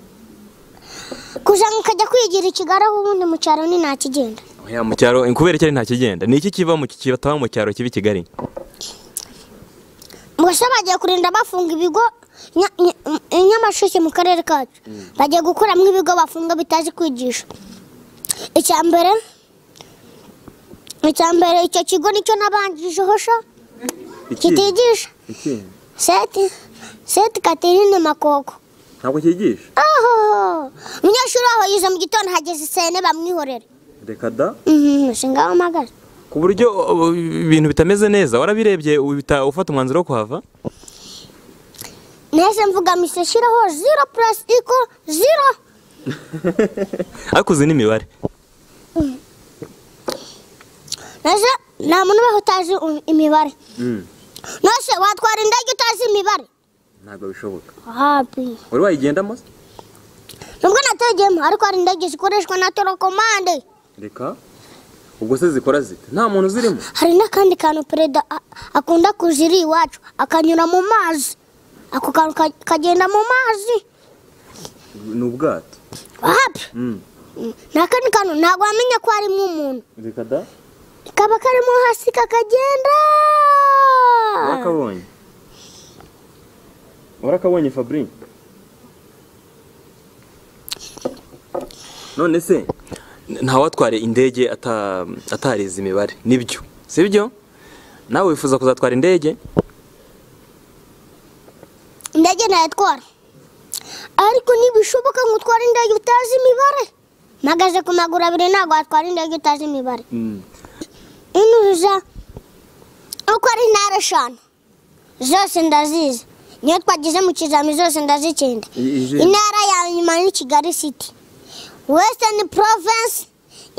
[SPEAKER 2] kuza nkajya kwigira i kigali aho ubundi mu cyaro ni ntakigenda
[SPEAKER 1] Oya, mu cyaro kubera icyari nta kigenda ni iki kiba mu kibataba mu cyaro kibi i kigali
[SPEAKER 2] ubwo bagiye kurinda bafunga ibigo nya- nya- i nyamasheke mu karere kacu bagiye gukuramo ibigo bafunga bitazi kwigisha icya mbere icya mbere icyo kigo nicyo nabanjijeho sha
[SPEAKER 3] Iki?
[SPEAKER 2] kitigisha
[SPEAKER 3] Iki?
[SPEAKER 2] seti seti katerine makoko
[SPEAKER 3] ntabwo cyigisha
[SPEAKER 2] aho umunyeshuri waho yize mu gitondo hageze sene bamwihorere
[SPEAKER 3] reka da
[SPEAKER 2] Mhm, si ngaho mpagaze
[SPEAKER 1] ku buryo uh, ibintu bitameze neza warabirebye uhita ufata umwanzuro wo kuhava
[SPEAKER 2] nahise mvuga mise shyiraho zero purasitiko zero
[SPEAKER 1] ariko uzi n'imibare
[SPEAKER 2] nahise nta muntu ubaho utazi u- imibare
[SPEAKER 3] Mm,
[SPEAKER 2] nose watwara indege utazi imibare
[SPEAKER 3] ntabwo bishoboka
[SPEAKER 2] habi
[SPEAKER 3] wari wayigendamo se
[SPEAKER 2] nubwo nategeyemo ariko hari indege zikoreshwa na torokomande
[SPEAKER 3] reka ubwo se zikora zite nta muntu uzirimo
[SPEAKER 2] hari n'akandi kantu perezida a- akunda kuziri iwacu akanyura mu mazi ako kantu ka- kagenda mu mazi
[SPEAKER 3] ni ubwato
[SPEAKER 2] habi
[SPEAKER 3] Mm,
[SPEAKER 2] ni akandi kantu ntabwo wamenya ko harimo umuntu
[SPEAKER 3] reka da
[SPEAKER 2] kaba karimo hasi kakagenda
[SPEAKER 3] warakabonye warakabonye fabri none se
[SPEAKER 1] ntawatware indege ata- atarize imibare nibyo si byo nawe wifuza kuzatwara indege
[SPEAKER 2] indege nayatwara ariko ntibishoboka ngo utware indege utazi imibare mpagaze ku maguru abiri ntabwo watwara indege utazi imibare
[SPEAKER 3] Mm,
[SPEAKER 2] inuza uko ari intara eshanu zose ndazizi niyo twagize mu kizami zose ndazikenda
[SPEAKER 3] i- ije-
[SPEAKER 2] intara ya nyuma ni kigali city western province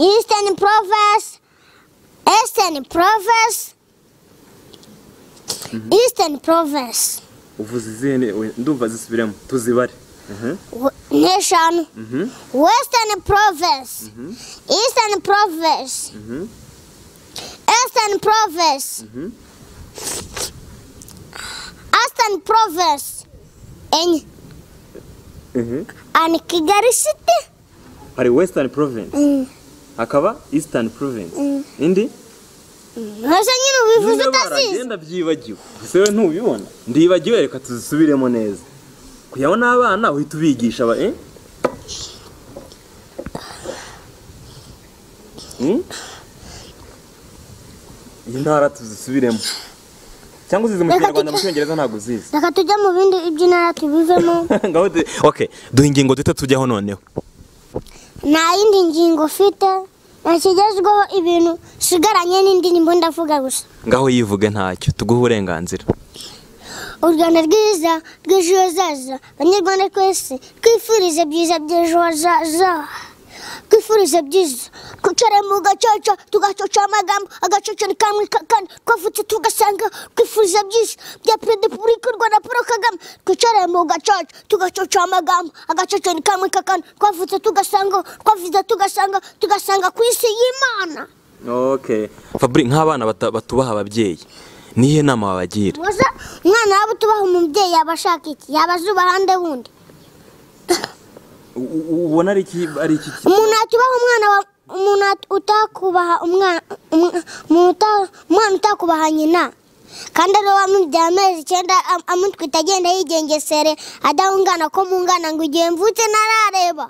[SPEAKER 2] eastern province eastern province eastern province
[SPEAKER 3] uvuze izihe ne- we- ndumva zisubiremo tuzibare Mhm,
[SPEAKER 2] W- ni eshanu
[SPEAKER 3] mhm,
[SPEAKER 2] western province eastern province
[SPEAKER 3] mhm,
[SPEAKER 2] eastern province
[SPEAKER 3] mhm.
[SPEAKER 2] Aston Province enye
[SPEAKER 3] Mhm.
[SPEAKER 2] and Kigali City
[SPEAKER 3] hari western province hakaba eastern province indi
[SPEAKER 2] ntose nyine ubivuze
[SPEAKER 3] Niba
[SPEAKER 2] utazizi
[SPEAKER 3] baragenda byibagiwe gusa we ntubibona ndibagiwe reka tuzisubiremo neza kuyaho n'abana uhita ubigisha ba eh Hmm? iyi ntara tuzisubiremo cyangwa uzize mu kinyarwanda mu cyongereza ntabwo uzizi
[SPEAKER 2] reka tujye mu bindi iby'intara tubivemo
[SPEAKER 3] ngaho de-
[SPEAKER 1] ok duha ingingo duhita tujyaho noneho
[SPEAKER 2] nta yindi ngingo ufite ntakigezweho ibintu usigaranye n'indirimbo ndavuga gusa
[SPEAKER 1] ngaho yivuge ntacyo tuguhe uburenganzira
[SPEAKER 2] u rwanda rwiza rw'ejo hazaza banyarwanda twese twifurize byiza by'ejo hazaza twifurize byiza twicara mu gacaca tugacoca amagambo agacaca ni kamwe kakane twavutse tugasanga twifurize byiza bya perezida wa repubulika y'u rwanda paul kagame twicara mu gacaca tugacoca amagambo agacaca ni kamwe kakane twavutse tugasanga twavuze tugasanga tugasanga ku isi y'imana
[SPEAKER 3] okay
[SPEAKER 1] fabri nk'abana bata- batubaha ababyeyi niyo nama wabagira
[SPEAKER 2] Muza umwana waba utubaha umubyeyi yaba ashaka iki yaba azuba ahandi wundi
[SPEAKER 3] U- u- ubona ari iki ari iki ki-
[SPEAKER 2] umuntu yatubaha umwana wa umuntu yat- utakubaha umwana umwa- umuntu uta- umwana utakubaha nyina kandi ari wowe wamubyara amezi icyenda am- amutwita agenda yigengesere adahungana ko mungana ngo igihe mvutse ntarareba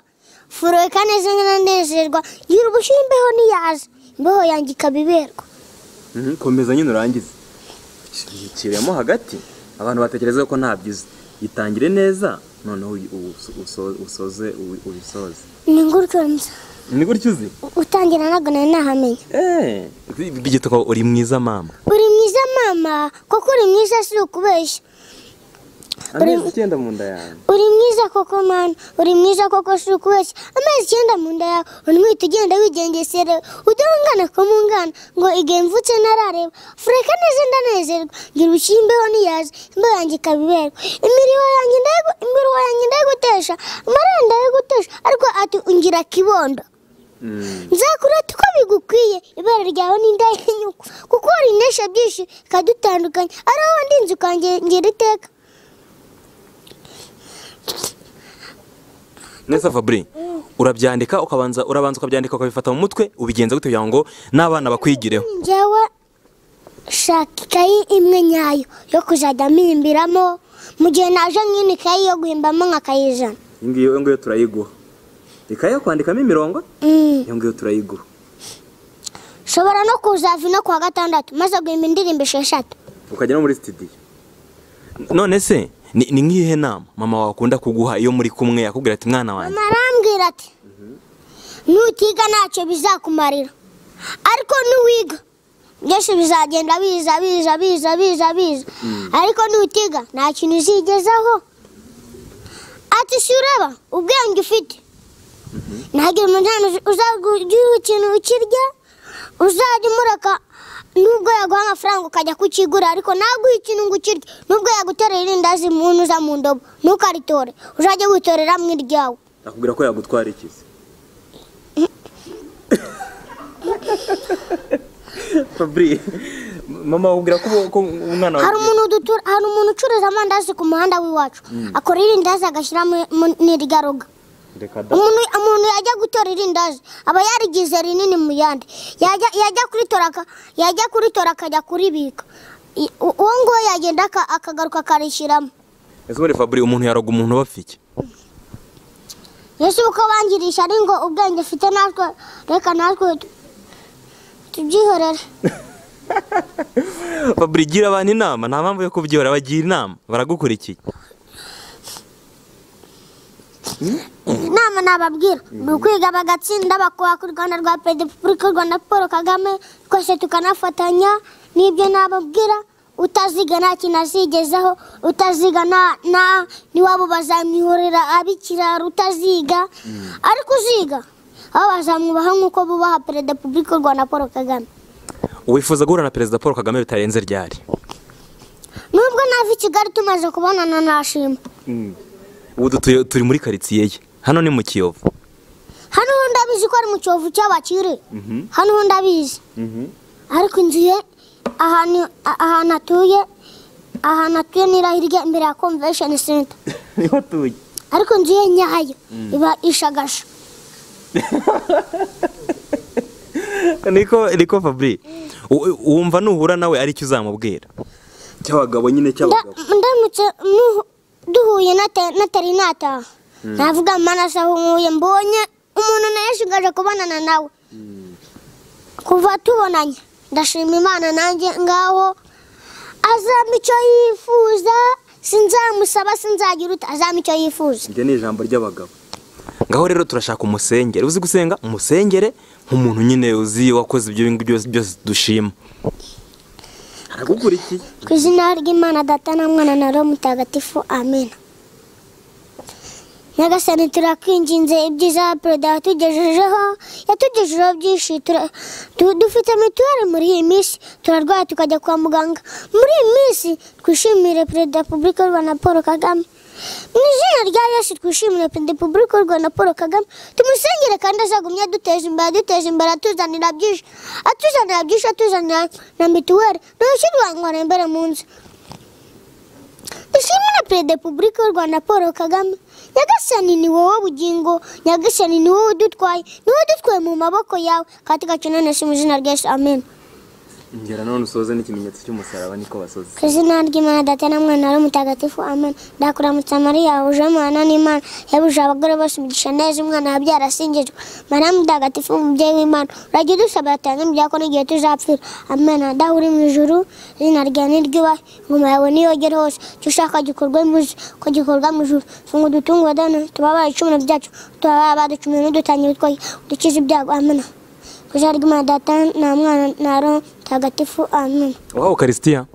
[SPEAKER 2] furoka neza nkanezerwa gira ubushyuhe imbeho ntiyaza imbeho yanjye ikaba iberwa
[SPEAKER 3] Mhm, komeza nyine urangize kiremo hagati abantu batekereza ko ntabyo uzi itangire neza noneho uyi- uso- uso- usoze uwi- ubisoze
[SPEAKER 2] ni gutyo nza
[SPEAKER 3] ni gutyo uzi
[SPEAKER 2] utangira ntabwo nari nahamenya
[SPEAKER 3] Eh,
[SPEAKER 1] byitwa ko uri mwiza mama
[SPEAKER 2] uri mwiza mama kuko uri mwiza si ukubeshya
[SPEAKER 3] amezi icyenda mu nda yawe
[SPEAKER 2] uri mwiza koko mani uri mwiza koko si ukubeshya amezi icyenda mu nda yawe untwite ugenda wigengesera udahungana ko mungana ngo igihe mvutse ntarareba fureka neza ndanezerwa ngira ubushyira imbeho ntiyaza imbeho yanjye ikaba iberwa imirimo yanjye ndayigu- imirimo yanjye ndayigutesha amarira ndayigutesha ariko ati ungira kibondo
[SPEAKER 3] Mm,
[SPEAKER 2] nzakurata uko bigukwiye ibara ryawe ni indahenyuka kuko hari indeshya byinshi ikadutandukanya ari wowe ndinze ukangengera iteka
[SPEAKER 1] neza fabri urabyandika ukabanza urabanza ukabyandika ukabifata mu mutwe ubigenza gute kugira ngo n'abana bakwigireho
[SPEAKER 2] njyewe shaka ikayi imwe nyayo yo kuzajya mpimbiramo mu gihe naje nk'ino ikayi yo guhimbamo nk'akayijana
[SPEAKER 3] iyi ngiyi iyo ngiyo turayiguha ikaye yo kwandikamo imirongo
[SPEAKER 2] Mm.
[SPEAKER 3] iyo ngiyo turayiguha
[SPEAKER 2] nshobora no kuzava ino kuwa gatandatu maze guhimba indirimbo esheshatu
[SPEAKER 3] ukajya no muri sitidiyo
[SPEAKER 1] none se ni ni nk'iyihe nama mama wakunda kuguha iyo muri kumwe yakubwira ati mwana wanjye
[SPEAKER 2] mama arambwira ati nutiga ntacyo bizakumarira ariko nuwiga byinshi bizagenda biza biza biza biza biza ariko nutiga nta kintu uzigezaho ati si ureba ubwenge ufite ntagira umunani uzajya ugira ikintu ukirya uzajya umureka nubwo yaguha amafaranga ukajya kukigura ariko ntaguhe ikintu ngo ukirye nubwo yagutorera irindazi mu ntuza mu ndobo ntukaritore uzajye witorera mu iryawe
[SPEAKER 3] akubwira ko yagutwara ikizi fabri mama akubwira ko ko umwana
[SPEAKER 2] hari
[SPEAKER 3] wawe
[SPEAKER 2] umuntu udutura hari umuntu ucuruza amandazi ku muhanda w'iwacu akora irindazi agashyira mu- mu- nirya roga
[SPEAKER 3] reka da
[SPEAKER 2] umuntu umuntu yajya gutora irindazi aba yarigize rinini mu yandi yajya yajya kuritora aka- yajya kuritora akajya kuribika I- u- uwo nguwo yagenda aka- akagaruka akarishyiramo
[SPEAKER 1] ese muri fabri umuntu yaroga umuntu bapfa iki
[SPEAKER 2] ese uko bangirisha ari ngo ubwenge ufite natwe reka natwe tu- tubyihorere
[SPEAKER 1] fabri gira abantu inama nta mpamvu yo kubyihora bagira inama baragukurikiye
[SPEAKER 2] inama nababwira ni ukwiga bagatsinda bakubaka u rwanda rwa perezida wa repubulika y'u rwanda paul kagame twese tukanafatanya n'ibyo nababwira utaziga nta kintu azigezaho utaziga na- na- n'iwabo bazamwihorera abikirara utaziga ariko uziga abo bazamwubaha nk'uko bubaha perezida wa repubulika y'u rwanda paul kagame
[SPEAKER 1] wifuza guhura na perezida paul kagame bitarenze ryari
[SPEAKER 2] nubwo nava i kigali tumaze kubonana nashima
[SPEAKER 1] ubu dutuye- turi muri karitsiye ye hano ni mu kiyovu
[SPEAKER 2] hano ho ndabizi ko ari mu cyovu cy'abakire hano ho ndabizi ariko inzu ye ahantu a- ahantu atuye ahantu atuye ni irahirya imbere ya convention center
[SPEAKER 3] niho tuye
[SPEAKER 2] ariko inzu ye nyayo iba ishagasha
[SPEAKER 1] niko niko fabri U- wumva nuhura nawe aricyo uzamubwira
[SPEAKER 3] cy'abagabo nyine
[SPEAKER 2] Nda-
[SPEAKER 3] cy'abagabo
[SPEAKER 2] ndamutse mu- duhuye nata- natari nataha navuga manasa nkuye mbonye umuntu nawe yashigaje kubonana nawe kuva tubonanye ndashima imana nanjye ngaho azampa icyo yifuza sinzamusaba sinzagira uta azampa icyo yifuza
[SPEAKER 3] iryo ni ijambo ry'abagabo
[SPEAKER 1] ngaho rero turashaka umusengere uzi gusenga umusengere nk'umuntu nyine uzi wakoze ibyo ngibyo byose dushima
[SPEAKER 3] aragukurikiye
[SPEAKER 2] ku izina ry'imana data na mwana na roho mutagatifu amena nyagasani turakwinginze ibyiza perezida watugejejeho yatugejejeho byinshi tura- du- dufite mituweli muri iyi minsi turarwaye tukajya kwa muganga muri iyi minsi twishimire perezida wa repubulika y'u rwanda paul kagame mu izina rya yesu twishimire perezida wa repubulika y'u rwanda paul kagame tumusengere kandi azagumye aduteza imbere aduteza imbere atuzanira byinshi atuzanira byinshi atuzanira na mituweli ntushyirwangwana imbere mu nzu dushimire perezida wa repubulika y'u rwanda paul kagame nyagasani ni wowe bugingo nyagasani ni wowe udutwaye ni wowe udutwaye mu maboko yawe kandi tugakenanira mu izina rya yesu amen
[SPEAKER 3] ngera none usoze n'ikimenyetso cy'umusaraba niko basoze
[SPEAKER 2] ku izina ry'imana data na mwana wari mutagatifu amen ndakuramutsa mariya wuje umwana n'imana yabuje abagore bose umugisha neza umwana wabyara asingizwa mariya mutagatifu umubyeyi w'imana urajya udusaba yatanze mu byakora igihe tuzapfira amen adaho uri mu ijuru izina ryawe ntiryubahe ingoma yawe niyogere hose icyo ushaka gikorwe mu isi ko gikorwa mu ijuru funga udutungwa dana tubabaye icumuro byacu tubabaye abaducumuye n'udutangira utwoye udukize ibyago amen ku izina ry'imana data na mwana na roho mutagatifu amen
[SPEAKER 1] wawe ukarisitiya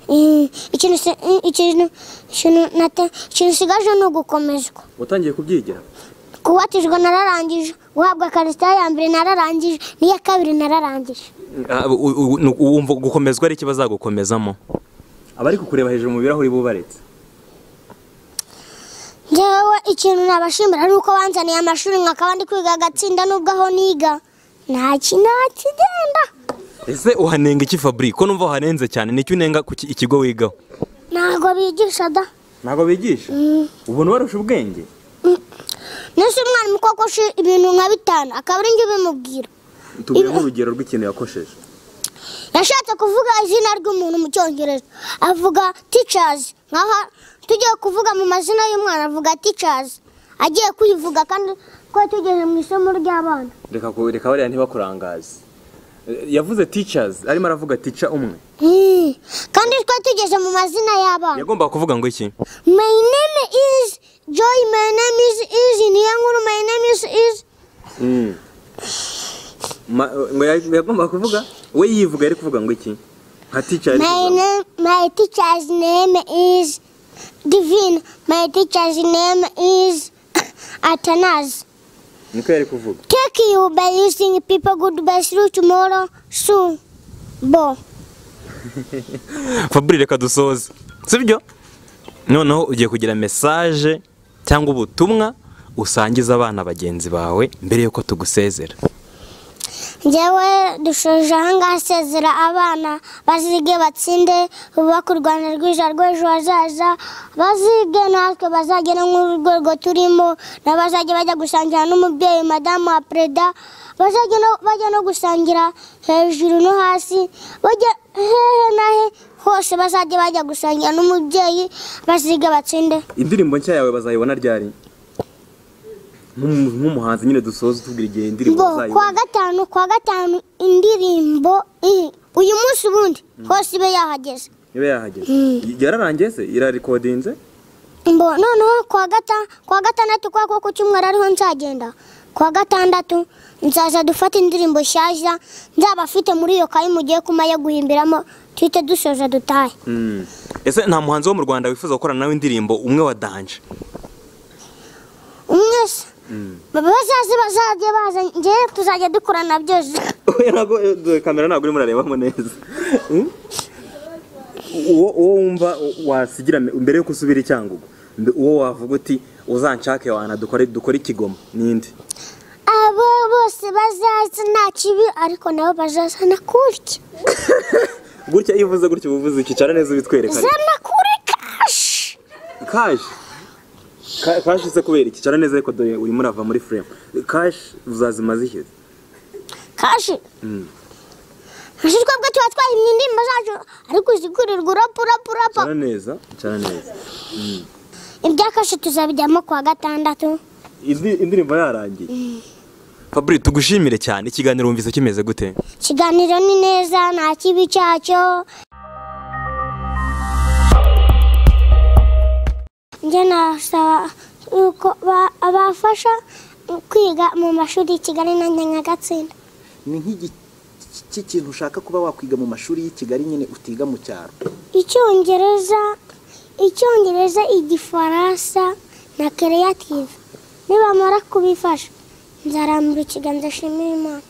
[SPEAKER 2] Mm, ikintu se- mm, ikintu ikintu nate- ikintu usigaje ni ugukomezwa
[SPEAKER 3] watangiye kubyigira
[SPEAKER 2] kubatijwe nararangije guhabwa karisita ya mbere nararangije n'iya kabiri nararangije
[SPEAKER 1] Ah, u- u- u- wumva gukomezwa ari iki bazagukomezamo
[SPEAKER 3] abari kukureba hejuru mu birahuri bubaretse
[SPEAKER 2] njyewe ikintu nabashimira ni uko banzaniye amashuri nkakaba ndi kwiga agatsinda n'ubwo aho niga nta ki- nta kigenda
[SPEAKER 1] ese uhanenga iki fabri ko numva uhanenze cyane nicyo unenga ku ki- ikigo wigaho
[SPEAKER 2] ntabwo bigisha da
[SPEAKER 3] ntabwo bigisha ubona ubarusha ubwenge
[SPEAKER 2] nese umwarimu kokoshe ibintu nka bitanu akaba ari njye ubimubwira
[SPEAKER 3] tubwire nk'urugero rw'ikintu yakosheje
[SPEAKER 2] yashatse kuvuga izina ry'umuntu mu cyongereza avuga ticazi nkaho tugiye kuvuga mu mazina y'umwana avuga ticazi agiye kuyivuga kandi ko tugeze mu isomo ry'abana
[SPEAKER 3] reka ku- reka bariya ntibakurangaze Eh, yavuze teachers arimo aravuga teacher umwe
[SPEAKER 2] Hmm. kandi twe tugeze mu mazina y'abana
[SPEAKER 1] yagombaga kuvuga ngo iki
[SPEAKER 2] my name is joy my name is is niyo nkuru my name is is
[SPEAKER 3] Mm. Ma- ngo ya- yagombaga kuvuga we yivuga yari kuvuga ngo iki nka teacher yari
[SPEAKER 2] my
[SPEAKER 3] kuvuga ngo-
[SPEAKER 2] name my teacher's name is divine my teacher's name is atanazi
[SPEAKER 3] niko yari kuvuga
[SPEAKER 2] Take you by using people goodbye through tomorrow soon. Bo.
[SPEAKER 1] fabri reka dusoze sibyo noneho ugiye kugira mesaje cyangwa ubutumwa usangiza abana bagenzi bawe mbere y'uko tugusezera
[SPEAKER 2] njyewe dushoje ahangaha asezera abana bazige batsinde bubaka u rwanda rwiza rw'ejo hazaza bazige natwe bazagera nk'urwego turimo n'abazajya bajya gusangira n'umubyeyi madamu wa perezida bazajya no- bajya no gusangira hejuru no hasi bajya hehe na he hose bazajya bajya gusangira n'umubyeyi bazige batsinde
[SPEAKER 3] indirimbo nshya yawe bazayibona ryari Nk'umu- nk'umuhanzi nyine dusoza utubwira igihe indirimbo
[SPEAKER 2] ngo kwa
[SPEAKER 3] bazayibona
[SPEAKER 2] gatanu kwa gatanu indirimbo i- uyu munsi ubundi hose ibe yahageze
[SPEAKER 3] ibe yahageze yararangiye se irarikodinze
[SPEAKER 2] mbo noneho kwa gata kwa gatandatu kwa ko ku cyumweru ariho nzagenda kwa gatandatu nzaza dufate indirimbo nshyashya nzaba afite muri iyo kayi mugiye kumaye guhimbiramo tuhite dusoza dutahe
[SPEAKER 3] Mm.
[SPEAKER 1] ese nta muhanzi wo mu rwanda wifuza gukorana nawe indirimbo umwe wa danje
[SPEAKER 2] umwese
[SPEAKER 3] Mm.
[SPEAKER 2] bazaze bazajye baza njyewe tuzajya dukorana byose
[SPEAKER 3] Oya, ntabwo- eh, dore kamera ntabwo urimo urarebamo neza Mm? uwo uwo wumva wasigira me- mbere yo gusubira i cyangugu mbe- uwo wavuga uti uzanshake wana dukore dukore ikigomo ninde
[SPEAKER 2] abo bose bazaza nta kibi ariko nabo bazazana kurya
[SPEAKER 3] gutya iyo uvuze gutya uba uvuze iki cara neza ubitwereka
[SPEAKER 2] zana kuri kashi
[SPEAKER 3] kashi Ka- kashi se kubera iki cara neza ariko dore urimo urava muri frame kashi uzazima ziheze
[SPEAKER 2] kashi
[SPEAKER 3] Mm.
[SPEAKER 2] kashi twebwe tuba twahimye indirimbo zacu ariko zigurirwa urapa urapa urapa
[SPEAKER 3] cara neza cara neza
[SPEAKER 2] ibya kashi tuzabijyamo kuwa gatandatu
[SPEAKER 3] Indi- indirimbo yarangiye
[SPEAKER 1] fabri tugushimire cyane ikiganiro wumvise kimeze gute
[SPEAKER 2] ikiganiro ni neza nta kibi cyacyo njye nasaba yuko ba- abafasha mu kwiga mu mashuri i kigali na nyagatsina
[SPEAKER 4] ni nk'ikintu ushaka kuba wakwiga mu mashuri y'i kigali nyine utiga mu cyaro
[SPEAKER 2] icyongereza icyongereza igifaransa na kereyative nibamara kubifasha nzarambura ikiganza nshimira imana